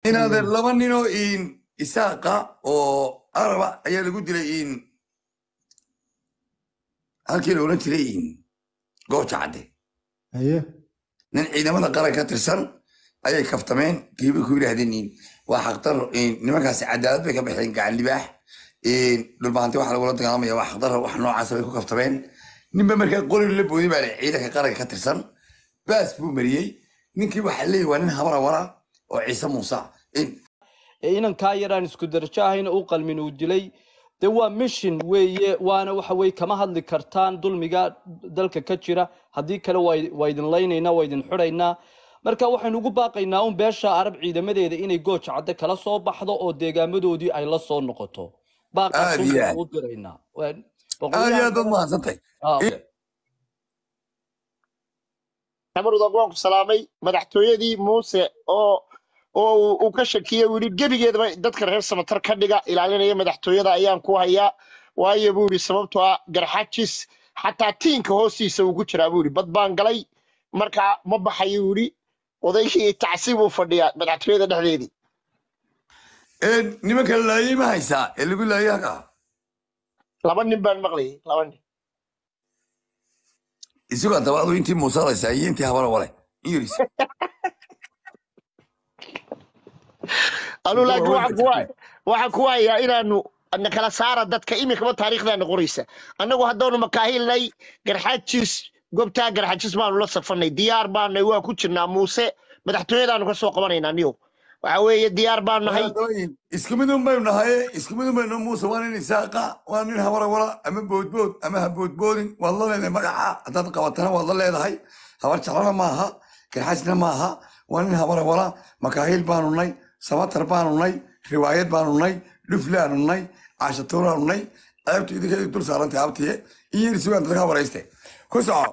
inaadeer laba ninoo in isaaqa oo araba ayaa lagu dilay in halkii la odhan jiray in gooja cadde haye nin ciidamada qaran ka tirsan ayay kaftameen kiibay ku yidhaahdeen in waa xaqdaro nimankaasi cadaalad bay ka baxeen gacan libaax dhulbahanti waxa lagula dagaalamaya waa xaqdaro wax noocaasa bay ku kaftameen ninba markaa qori la boodi baa ciidanka qaranka ka tirsan baas buu mariyey ninkii waxaa leeyahy waa nin habara wara oo ciise muuse ee inankaa yaraan isku darajo ahayna u qalmin uu dilay de waa mission weeye waana waxa weye kama hadli kartaan dulmiga dalka ka jira haddii kale waa- waa idin laynaynaa waa idin xidhaynaa marka waxaynu ugu baaqaynaa un beesha arab ciidamadeeda inay gooj cadde kala soo baxdo oo deegaamadoodii ay la soo noqoto baaqaas Aad un iyo baynu aad. u diraynaa Waa- aad iyo boqolyahan aad baad mahadsantay Ah, xamarud waan ku salaamay madaxtooyadii muuse oo oo uu- uu ka shakiyey uu yidhi gebigeedaba dadka reer samatar ka dhiga ilaalinaya madaxtooyada ayaan ku hayaa waayo buu yidhi sababtoo ah garxajis xataa tiinka hoostiisa uu ku jiraa buu yidhi bad baan galay marka ma baxayo uu yidhi odaygii tacsiib uu fadhiyaa madaxtooyada dhexdeedii nimanka la laayay ma haysaa ee lagu laayay halkaa laba nin baan maqlayay laba nin isagoo dabaadu intii muuse laysaa iyo intii habara wale iris anuu laakiin waxaan ku waay- waxaan ku waayaa inaanu na kala saara dadka iminkaba taariikhdaana qoraysa annagu haddaanu makaahilnay garxajis gobtaa garxajis baanu la safanay diyaar baanay waa ku jirnaa muuse madaxtooyadaanu ka soo qabanaynaa niyow waxa weeye diyaar baan nahay isku mid un baynu nahaye isku mid un baynu muuse waa nin isaaqa waa nin habara wala ama boodbood ama ha boodboodin waad la leedahay magaca haddaad qabatana waad la leedahay habar jeclana maaha garxajna maaha waa nin habara wala makaahil baanu nay samatar baanu nay riwaayad baanu nay dhuflaanu nay caashatuuraanu nay ceebtu idinka dul saarantay abtiye in yar sugaan dadka warayste ku soco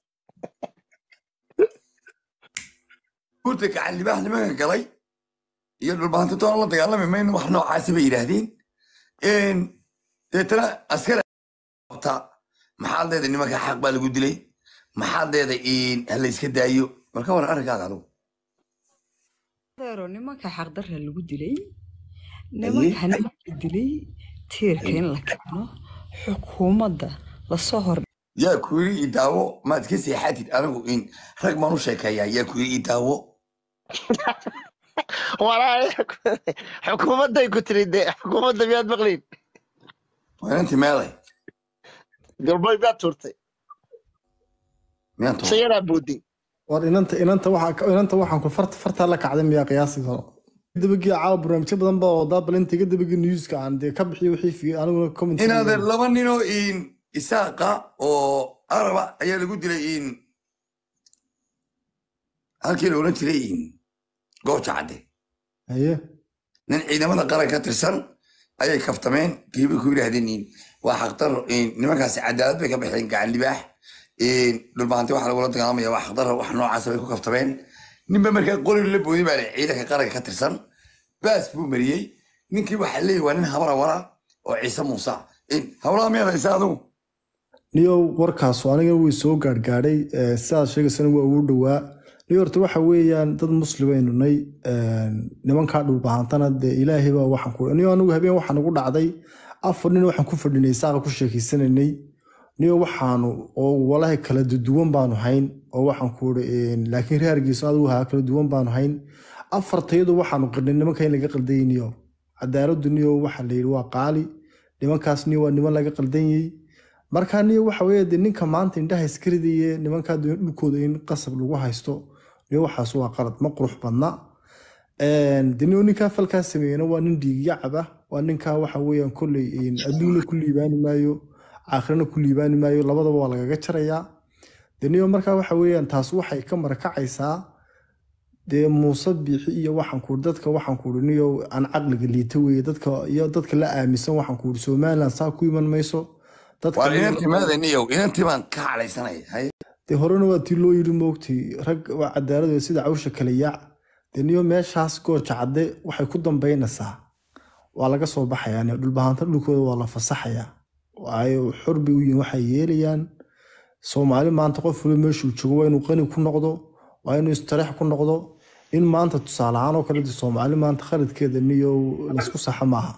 urta gacan libaax nimanka galay iyo dhulbahanti toona la dagaalami mayno wax noocaasi bay yidhaahdeen deetana askari qabta maxaad leedahay nimanka xaq baa lagu dilay maxaad leedahay ha la iska daayo marka waran arrinkaaga adugu adeero nimanka xaqdarra lagu dilay nimanka nimanka dilay tiirka in la keeno xukuumadda lasoo hor yaa ku yiri ii daawo maad ka seexatid anigu in rag maan u sheekeeyaa yaa ku yiri ii daawo walaa xukuumadday ku tiri de xukuumadda miyaad maqlayn waa inanti meelay galboy miyaad tuurtay miyaan tuur sayadaa boodin war inanta inanta waxa inanta waxaan ku farta farta la kacday miyaa qiyaasi karo dabagii caawa barnaamijyo badan baa wadaa bal inta iga dabagii newska aan dee ka bixiyo wixii fi aniguna comment inaadeer laba ninoo in isaaqa oo araba ayaa lagu dilay in halkii la odhan jiray in gooja cadde haye nin ciidamada qaran ka tirsan ayay kaftameen kiibay ku yidhaahdeen in waa xaqdaro nimankaasi cadaalad bay ka baxeen gacan libaax dhulbahanti waxa lagula dagaalamaya waa xaqdaro wax noocaasa bay ku kaftameen ninba markaa qori la boodi baa ciidanka qaranka ka tirsan baas buu mariyey ninkii waxaa leeyahy waa nin habara wara oo ciise muuse hawlaha miyaad haysaa adigu niyow warkaasu aniga way soo gaadhgaadhay eh, sidaad sheegaysana waa ugu dhowaa niyo horta waxa weeyaan dad muslimaynu nay nimankaa dhulbahantana dee ilaahay baa waxaan ku niyo anigu habeen waxaan ugu dhacday afar nin waxaan ku fadhinay saaqa ku sheekeysanaynay niyo waxaanu oo walahi kala duwan baanu hayn oo waxaan ku iri laakiin reergiisu adigu haa kala duwan baanu hayn afartayadu waxaanu qirnay nimanka in laga qaldayay niyo cadaaladu niyo waxa la yidhi waa qaali nimankaas niyo waa niman laga qaldanyay marka niyo waxa weeye dee ninka maanta indhaha iskaridaye nimankaa doon dhulkooda in qasab lagu haysto niyo waxaas waa qalad ma qurux badna de niyo ninkaa falkaa sameeyena waa nin dhiigyacab ah waa ninkaa waxa weeyaan kolley adduunna ku liibaani maayo aakhirana ku liibaani maayo labadaba waa lagaga jarayaa de niyo markaa waxa weeyaan taas waxay ka marakacaysaa dee muuse biixi iyo waxaan kuuri dadka waxaan kuuri niyo aan caqliga liita weeye dadka iyo dadka la aaminsan waxaan kuuri somaliland saa ku iman mayso dadka waa niyo- inantii meedaniyow inantii baan ka cadhaysanaya haye dee horena waa tii loo yidhi moogtay rag waa cadaalad wey sida cawsha kale yaac dee niyo meeshaas gooja cadde waxay ku dambaynaysaa waa laga soo baxayaa niyo dhulbahanta dhulkooda waa la fasaxayaa waayo xor bay u yihiin waxay yeelayaan soomaali maanta qof waliba meeshuu joogo waa inuu qani ku noqdo waa inuu istareex ku noqdo in maanta tusaale ahaan oo kale dee soomaali maanta khaladkeeda niyo laysku saxa maaha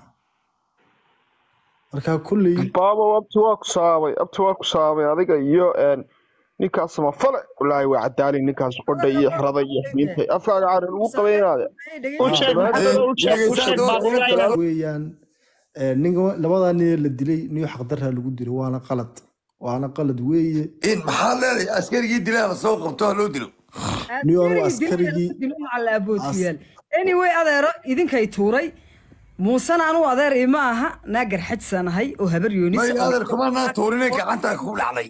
marka kulley baabo abti waa ku saabay abti waa ku saabay adiga iyo een, ninkaas samafale walaahi waa cadaali ninkaas qodha iyo xerada iyo ximiinta afkaaga carin ugu qabaynaade u sheeg maxamed u sheeg u sheeg baaqulaayna weeyaan eh, ninka labadaa nin ee la dilay niyo xaqdarraa lagu dilay waana qalad waana qalad weeye in maxaa leedahay askarigii dilaa la soo qabto ha loo dilo niyo anu askarigii alaabootiyaal anyway adeero idinkay tuuray muusena anuu adeer ima aha naa garxajsanahay oo habar yoonis may adeer kuma naa tuurine gacantaa kugu dhacday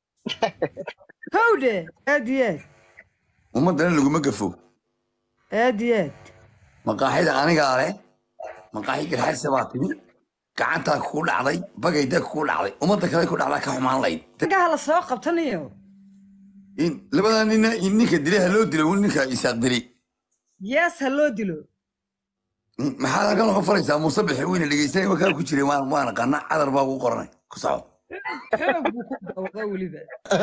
howdhe aad iyo aad ummaddana laguma gafo aad iyo aad maqaaxida anigaa leh maqaaxi garxadsa baa timi gacantaa kugu dhacday bagayda kugu dhacday ummadda kale ku dhacdaa ka xumaan layd gaha la soo qabtanayo in labadaa nina in ninka dilay ha loo dilo ninka isaaq dili yees ha loo dilo In maxaad halkan uga faraysaa muuse bixi weyne dhegeysanay wakaa ku jiray waan waan aqaana cadar baa ugu qoranay ku soco xoog buu ku dawaqa weliba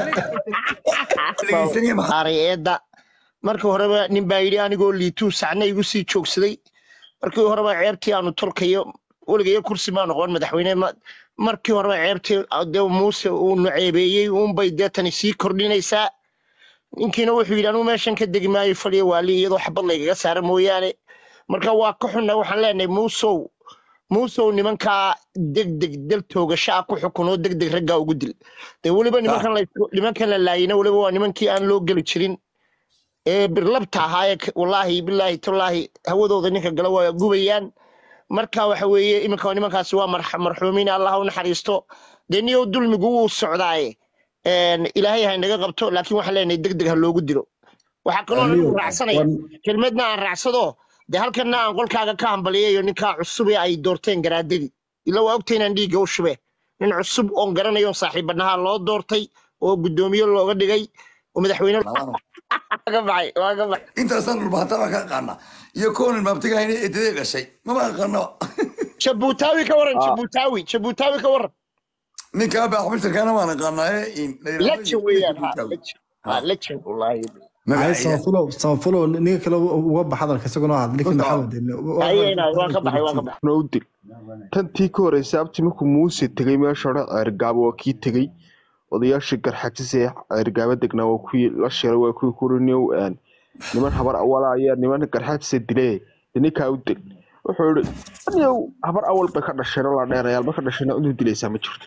dhegeysanaya maxaa eedda markii horeba nin baa yidhi anigoo liituu sacna igu sii joogsaday markii horeba ceebtii aanu tolkayo weligayo kursi maa noqon madaxweyne ma- markii horeba ceebtii dee muuse uu nuceebeeyey uunbay dee tani sii kordhinaysaa ninkiina wuxuu yidhi anugu meeshan ka degi maayo fadhiya waali iyadoo xabad laygaga saara mooyaane marka waa ka xunna waxaan leenahay muusow muusow nimankaa degdeg dal toogasho ah ku xukun oo degdeg raggaa ugu dil dee weliba nimankan la nimankan la laayina weliba waa nimankii aan loo geli jirin ee birlabta ahaa ee k- wallaahi bilaahi tallaahi hawadooda ninka gala waa gubayaan marka waxa weeye iminka nimankaasi waa marx- marxuumiin allah u naxariisto dee niyow dulmigu wuu socdaaye een, ilaahay ha inaga qabto laakiin waxaan leenahay degdeg ha loogu dilo waxaa kaloo Aniyo, anigu raacsanaya wan- kelmadna aan raacsado dee halkanna aan qolkaaga ka hambaliyayo ninkaa cusub ee ay doorteen garaadadii ila waa ogta inaan dhiigga u shube nin cusub oon garanayo saaxiibanaha loo doortay oo guddoomiye looga dhigay oo madaxweyne waaga baxay waaga baxay intaasaan dhulbahantaa baa ka aqaana iyo koonin maabtigahayna eedadee gashay mama aqaano jabuutaawi ka waran jabuutaawi jabuutaawi ka waran ninkaa baaxbishirkaana waan aqaanaaye in lejan weeyaan ha lejan ha lejan wallaahi Ay, samafalow samafalow ninka kale uga bax hadalka isaguna had ninka Horta, maxamed ayayna waan ka baxay waan ka baxay noo dil tantii ka horreysay abti markuu muuse tegey meesha hore ceergaabo waa kii tegey odayaashii garxajis ee ceergaabo degnaa waa kuwii la shiray waa kuwii kuriniyow niman habar awala ayaa niman garxajisa dilee ninkaa u dil wuxuu yihi aniyow habar awal bay ka dhasheen oo la dheerayaal ba ka dhasheen inuu dilaysaa ma jirto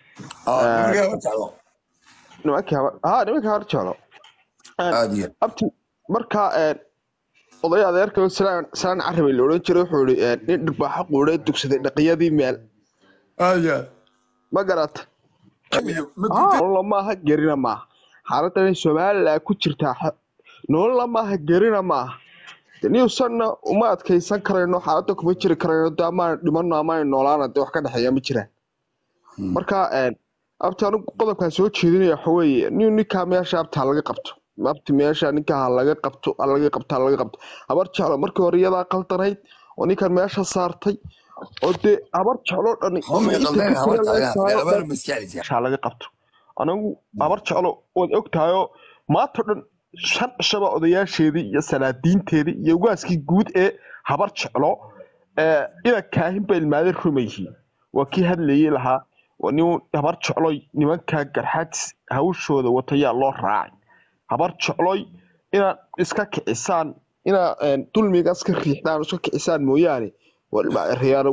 nimankii habar ha nimankii habar jeclo aad iyo abti markaa een, oday adeerka salaan salaan carabay la odhan jiray wuxuu yihi nin dhirbaaxo quudhay dugsaday dhaqiyadii meel aad iyo ma garata aad nolola maaha gerina maaha xaaladdan somalilan ku jirtaa xa- nolola maaha gerina maaha De newsanna uma adkaysan karayno xaaladda kuma jiri karayno de amaan dhimano amaan noolaana de wax ka dhexeeya ma jiraan marka een, abti anigu qodobkaan soo jeedinaya waxa weeye nin ninkaa meesha abti ha laga qabto abti meesha ninkaa ha laga qabto ha laga qabto ha laga qabto habar jeclo markii hore iyadaa qaldanayd oo ninkan meesha saartay oo dee habar jeclo dhan homay inta qaldeen ka habar kale laga taagan saaro meelabaar dhan maskaalisa meesha laga qabto anigu habar jeclo waad ogtahayoo maanta dhan shan cishaba odayaasheedii iyo salaadiinteedii iyo ugaaskii guud ee habar jeclo ee ina kaahin ba ilmaadeen rumayhiin waa kii hadlayey lahaa waa nin habar jecloy nimankaa garxaadis hawshooda watayaa loo raacay habar jecloy inaad iska kicisaan inaad een, dulmiga iska riixdaan iska kicisaan mooyaane waa ilmaareyaal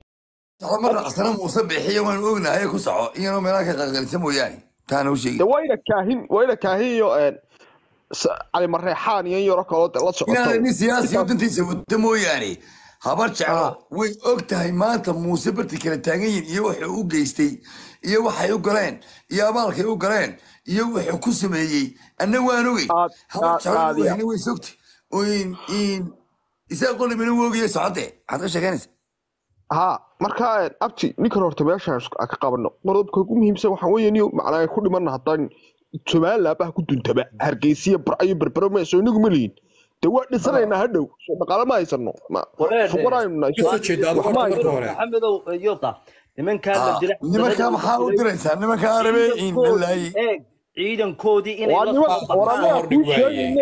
ma raacsana muuse bixiyo waan ognahay ku soco iyanoo meelaha ka qalqalisa mooyaane taana u sheegi de wayna kaahin wayna kaahin iyo een, s- cali mareexaan iyo in yaro kaloo de la socoto inaana nin siyaasi oo dantiisa wata mooyaane habar jeclo way og tahay maanta muuse barti kala taagan yihin iyo wuxuu u geystay iyo waxay u galeen iyo abaalkay u galeen iyo wuxuu ku sameeyey anna waan ogey Aad- habar aad- jeclo aad iyo- wahna way sogtay oo in in isaga qolimina woogaya socodee maxaad ka sheeganaysa haa marka een, abti ninkan horta meesha aan ka qabano qodobka ugu muhiimsan waxaa weeye niyo macnaa ku dhimana haddaan somaliland baa ku duntaba hargeysiya barcayo berbero mayso inagu ma lihin de waa dhisanaynaa hadhow soo dhaqaale ma haysano ma Wareer, fuqaraynu nahay ka soo jeeda adigu wax ma horta marka haysano hore maxamedow yoda nimankaa la dila nimankaa maxaa u diraysaa nimankaa arabe in la laayay eeg ciidankoodii inay waa la niman soo war baxaan anaga hordhig kuu waaye. sheegayne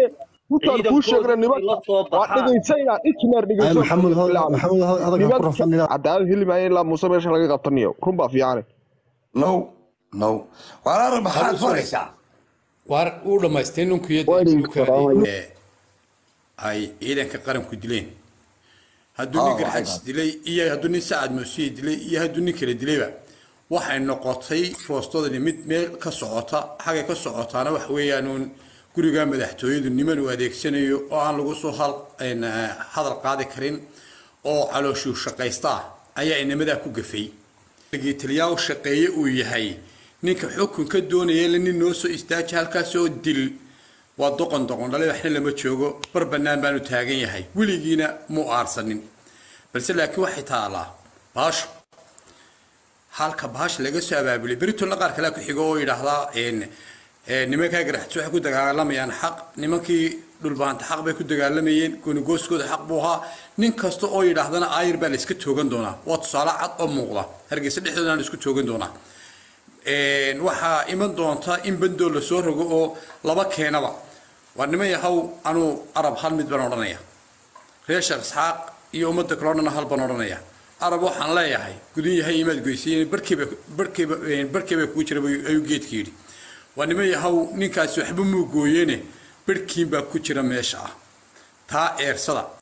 runtaan kuu sheegna ciidankoodii la nimanka soo waa baxaan dhegaysanaa ijmeer ay dhegayso maxamuud had- bilaabay maxamuud had- hadalka ku nimanka rafanina cadaalad heli maayo ilaa muuse meesha laga qabtaniyo run baa fiicane no no walaala maxaad Hadu soo- faraysaa waar uu dhammaystay ninkii Waa idin salaamay. ee ay ciidanka qaranku dileen hadduu Ah, nin waxay garxajis tahay. dilay iyo hadduu nin sacad muusiye dilay iyo hadduu nin kale dilayba waxay noqotay foostadani mid meel ka socota xagay ka socotaana wax weeyaan uun guriga madaxtooyadu niman uu adeegsanayo oo aan lagu soo hal een, eh, hadal qaadi karin oo calooshuu shaqaysta ah ayaa inamadaa ku gafay taliyaa u shaqeeye uu yahay ninka xukunka doonaya la nin noo soo istaaji halkaasoo dil waa doqon doqon dhale waxna lama joogo bar bannaan baanu taagan yahay weligiina muu aarsanin balse laakiin waxay taalaa baasho halka baasha laga soo abaabulay beritolna qaar kalea ku xigo oo yidhaahdaa een, ee, nimankaa garaxtis waxay ku dagaalamayaan xaq nimankii dhulbaanta xaq bay ku dagaalamayeen goonigooskooda xaq buu ahaa nin kasta oo yidhaahdana aayir baa la iska toogan doonaa waa tusaale cad oo muuqda hargeysa dhexdooda la isku toogan doonaa Een, waxaa iman doonta in bandoo lasoo rogo oo laba keenaba waa niman yahow anuu arab hal mid baan odhanaya reer sheekh isxaaq iyo ummadda kale o dhan hal baan odhanaya arab waxaan leeyahay gudun yahay imaad goysayeen barkiiba barkiiba barkiiba kugu jira buu- ayuu geedka yidhi waa niman yahow ninkaasi waxba muu gooyeene barkiin baa ku jira meesha ah taa eersada